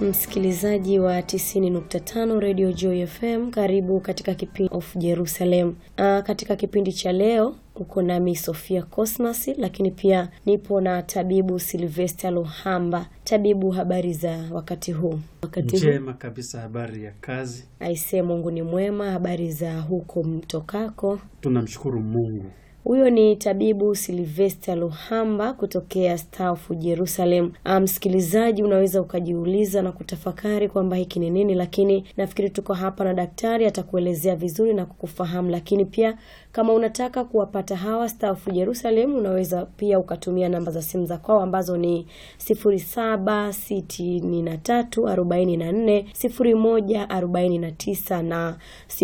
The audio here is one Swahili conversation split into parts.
Msikilizaji wa 90.5 Radio Joy FM, karibu katika kipindi of Jerusalem. Uh, katika kipindi cha leo uko nami Sofia Cosmas, lakini pia nipo na tabibu Silvester Luhamba. Tabibu, habari za wakati huu? Wakati huu Njema kabisa, habari ya kazi. aisee, Mungu ni mwema. Habari za huko mtokako? Tunamshukuru Mungu. Huyo ni tabibu Silvester Luhamba kutokea Star of Jerusalem. Ah, Msikilizaji, unaweza ukajiuliza na kutafakari kwamba hiki ni nini, lakini nafikiri tuko hapa na daktari atakuelezea vizuri na kukufahamu. Lakini pia kama unataka kuwapata hawa Star of Jerusalem, unaweza pia ukatumia namba za simu za kwao ambazo ni 0763440149 na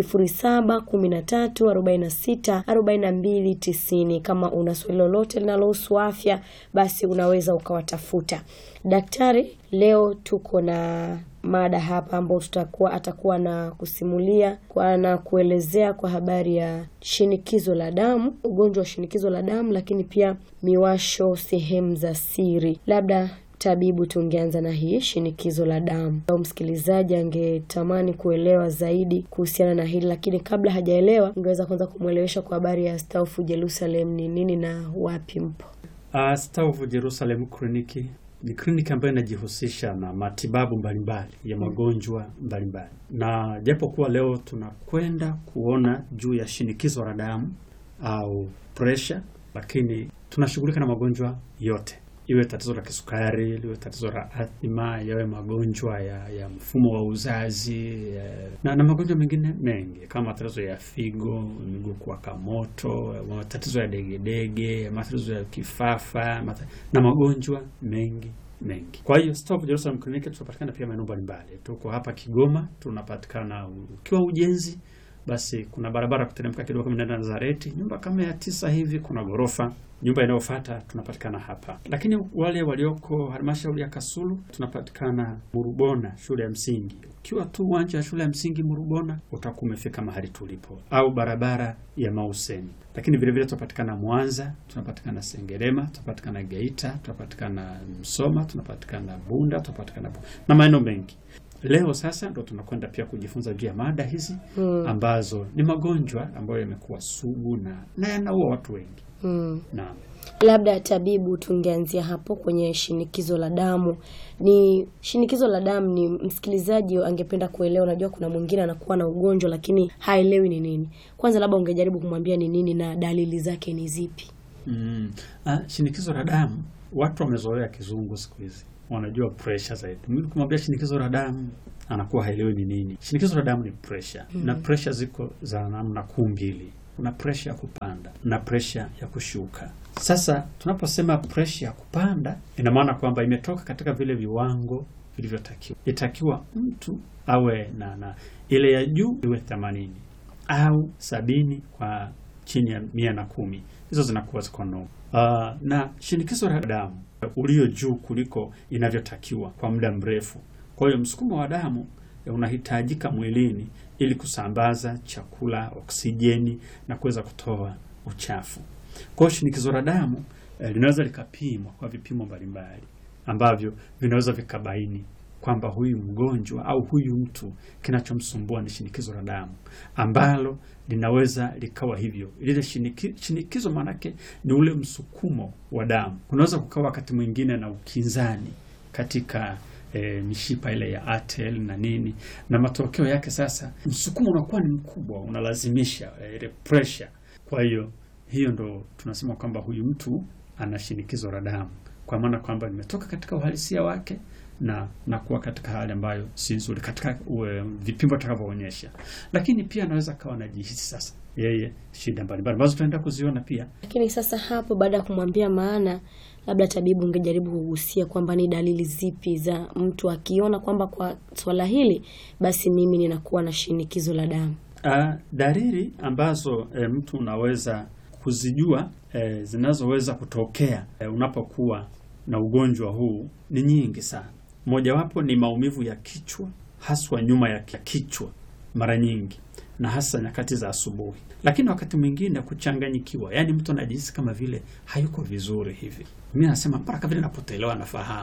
0713464290. Kama una swali lolote linalohusu afya, basi unaweza ukawatafuta daktari. Leo tuko na mada hapa ambao tutakuwa atakuwa na kusimulia kwa na kuelezea kwa habari ya shinikizo la damu, ugonjwa wa shinikizo la damu, lakini pia miwasho sehemu za siri. Labda tabibu, tungeanza na hii shinikizo la damu, au msikilizaji angetamani kuelewa zaidi kuhusiana na hili, lakini kabla hajaelewa, ungeweza kwanza kumwelewesha kwa habari ya Star of Jerusalem ni nini na wapi mpo? Uh, Star of Jerusalem kliniki ni kliniki ambayo inajihusisha na matibabu mbalimbali ya magonjwa mbalimbali, na japo kuwa leo tunakwenda kuona juu ya shinikizo la damu au pressure, lakini tunashughulika na magonjwa yote, iwe tatizo la kisukari, liwe tatizo la athma, yawe magonjwa ya, ya mfumo wa uzazi ya, na, na magonjwa mengine mengi kama matatizo ya figo, miguu kuwaka moto, matatizo ya degedege, matatizo ya kifafa mata, na magonjwa mengi mengi. Kwa hiyo Star of Jerusalem Clinic tunapatikana pia maeneo mbalimbali. Tuko hapa Kigoma, tunapatikana ukiwa ujenzi basi kuna barabara kuteremka kidogo kama nenda Nazareti, nyumba kama ya tisa hivi, kuna ghorofa. Nyumba inayofuata tunapatikana hapa, lakini wale walioko halmashauri ya Kasulu tunapatikana Murubona, shule ya msingi. Ukiwa tu uwanja wa shule ya msingi Murubona utakuwa umefika mahali tulipo, au barabara ya Mauseni. Lakini vile vile tunapatikana Mwanza, tunapatikana Sengerema, tunapatikana Geita, tunapatikana Msoma, tunapatikana Bunda, tunapatikana Bu na maeneo mengi. Leo sasa ndo tunakwenda pia kujifunza juu ya mada hizi Hmm. ambazo ni magonjwa ambayo yamekuwa sugu na na yanaua watu wengi. Hmm. Naam. Labda tabibu, tungeanzia hapo kwenye shinikizo la damu. Ni shinikizo la damu, ni msikilizaji angependa kuelewa. Unajua, kuna mwingine anakuwa na ugonjwa lakini haelewi ni nini. Kwanza labda ungejaribu kumwambia ni nini na dalili zake ni zipi? Mm. Ah, shinikizo la damu, watu wamezoea kizungu siku hizi, wanajua pressure zaidi. Mimi kumwambia shinikizo la damu anakuwa haelewi ni nini. Shinikizo la damu ni pressure na pressure ziko za namna kuu mbili. Kuna pressure ya kupanda na pressure ya kushuka. Sasa tunaposema pressure ya kupanda, ina maana kwamba imetoka katika vile viwango vilivyotakiwa. Itakiwa mtu awe na, na ile ya juu iwe themanini au sabini kwa chini ya mia na kumi hizo zinakuwa ziko no. Uh, na shinikizo la damu ulio juu kuliko inavyotakiwa kwa muda mrefu. Kwa hiyo msukumo wa damu eh, unahitajika mwilini ili kusambaza chakula, oksijeni na kuweza kutoa uchafu. Kwa hiyo shinikizo la damu eh, linaweza likapimwa kwa vipimo mbalimbali ambavyo vinaweza vikabaini kwamba huyu mgonjwa au huyu mtu kinachomsumbua ni shinikizo la damu ambalo linaweza likawa hivyo. Lile shiniki, shinikizo maanake ni ule msukumo wa damu. Kunaweza kukawa wakati mwingine na ukinzani katika e, mishipa ile ya atel na nini, na matokeo yake sasa msukumo unakuwa ni mkubwa, unalazimisha e, ile pressure. Kwa hiyo hiyo ndo tunasema kwamba huyu mtu ana shinikizo la damu, kwa maana kwamba nimetoka katika uhalisia wake na na kuwa katika hali ambayo si nzuri katika uwe, vipimo vitakavyoonyesha. Lakini pia anaweza kawa anajihisi sasa yeye shida mbalimbali ambazo tutaenda kuziona pia. Lakini sasa hapo, baada ya kumwambia maana, labda tabibu, ungejaribu kugusia kwamba ni dalili zipi za mtu akiona kwamba kwa swala hili basi mimi ninakuwa na shinikizo la damu. Uh, dalili ambazo e, mtu unaweza kuzijua e, zinazoweza kutokea e, unapokuwa na ugonjwa huu ni nyingi sana. Mojawapo ni maumivu ya kichwa, haswa nyuma ya kichwa mara nyingi, na hasa nyakati za asubuhi. Lakini wakati mwingine kuchanganyikiwa, yaani mtu anajihisi kama vile hayuko vizuri hivi. Mimi nasema mpaka vile napotelewa nafahamu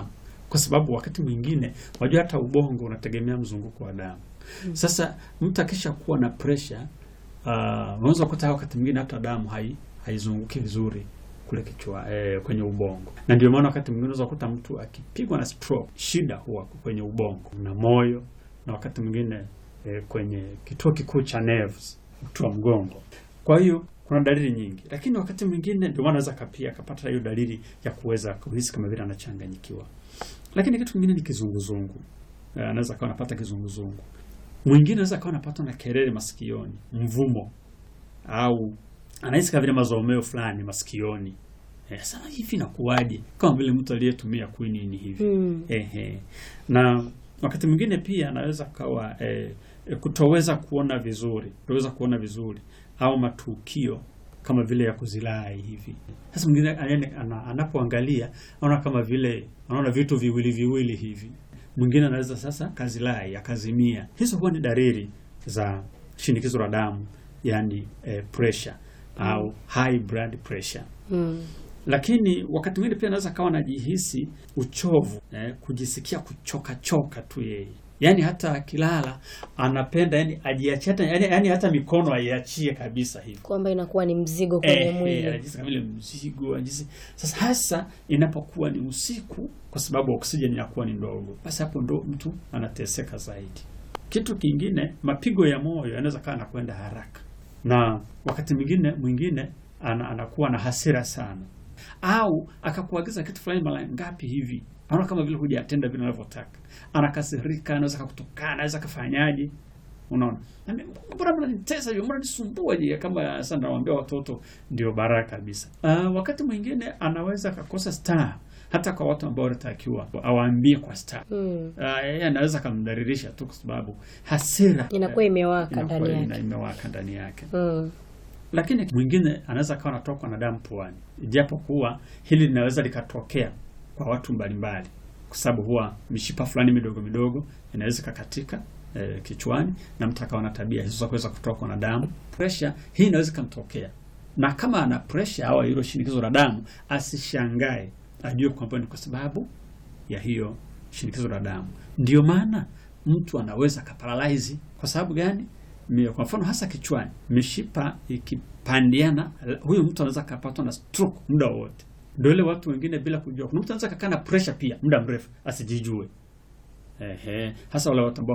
kwa sababu wakati mwingine wajua hata ubongo unategemea mzunguko wa damu. Sasa mtu akisha kuwa na pressure uh, unaweza kukuta wakati mwingine hata damu hai haizunguki vizuri kule kichwa eh, kwenye ubongo, na ndio maana wakati mwingine unaweza kukuta mtu akipigwa na stroke, shida huwa kwenye ubongo na moyo, na wakati mwingine eh, kwenye kituo kikuu cha nerves, uti wa mgongo. Kwa hiyo kuna dalili nyingi, lakini wakati mwingine ndio maana anaweza kapia akapata hiyo dalili ya kuweza kuhisi kama vile anachanganyikiwa. Lakini kitu kingine ni kizunguzungu. Eh, anaweza akawa anapata kizunguzungu. Mwingine anaweza akawa anapata na kelele masikioni, mvumo au anahisi kama vile mazomeo fulani masikioni. Eh, sasa hivi inakuwaje? Kama vile mtu aliyetumia quinini hivi. Mm. Ehe. Na wakati mwingine pia anaweza kawa eh, eh, kutoweza kuona vizuri, kutoweza kuona vizuri au matukio kama vile ya kuzilai hivi. Sasa mwingine anaene- ana- anapoangalia anaona kama vile anaona vitu viwili viwili hivi. Mwingine anaweza sasa kazilai akazimia. Hizo huwa ni dalili za shinikizo la damu, yani eh, pressure au high blood pressure Mm. lakini wakati mwingine pia anaweza kawa anajihisi uchovu eh, kujisikia kuchoka choka tu yeye, yaani hata akilala anapenda yani ajiachie hata yani, yani hata mikono aiachie kabisa hivi Kwamba inakuwa ni mzigo kwenye eh, eh, mwili. anajihisi kama vile mzigo anajihisi. Sasa hasa inapokuwa ni usiku, kwa sababu oksijeni inakuwa ni ndogo, basi hapo ndo mtu anateseka zaidi. Kitu kingine, mapigo ya moyo yanaweza kawa anakwenda haraka, na wakati mwingine mwingine ana, anakuwa na hasira sana, au akakuagiza kitu fulani mara ngapi hivi, anaona kama vile hujatenda vile anavyotaka, anakasirika, anaweza kakutukana, anaweza kafanyaje Unaona, Nami, mbona mnanitesa hivyo, mbona nisumbua je? Kama sasa nawaambia watoto ndio baraka kabisa. Uh, wakati mwingine anaweza akakosa star hata kwa watu ambao wanatakiwa awaambie kwa star. Mm. Uh, yeye anaweza akamdhalilisha tu kwa sababu hasira Inakuwa imewaka inakuwa ndani ina- yake. imewaka ndani yake. Mm. Lakini mwingine anaweza akawa anatokwa na damu puani, ijapo kuwa hili linaweza likatokea kwa watu mbalimbali, kwa sababu huwa mishipa fulani midogo midogo inaweza ikakatika eh, kichwani na mtu akawa na tabia hizo za kuweza kutokwa na damu. Pressure hii inaweza ikamtokea, na kama ana pressure au hilo shinikizo la damu, asishangae, ajue kwamba ni kwa sababu ya hiyo shinikizo la damu. Ndio maana mtu anaweza kaparalyze. Kwa sababu gani? Mi- Kwa mfano hasa kichwani, mishipa ikipandiana, huyo mtu anaweza kapatwa na stroke muda wowote. Ndio ile watu wengine bila kujua, kuna mtu anaweza kakaa na pressure pia muda mrefu asijijue. Ehe, hasa wale watu ambao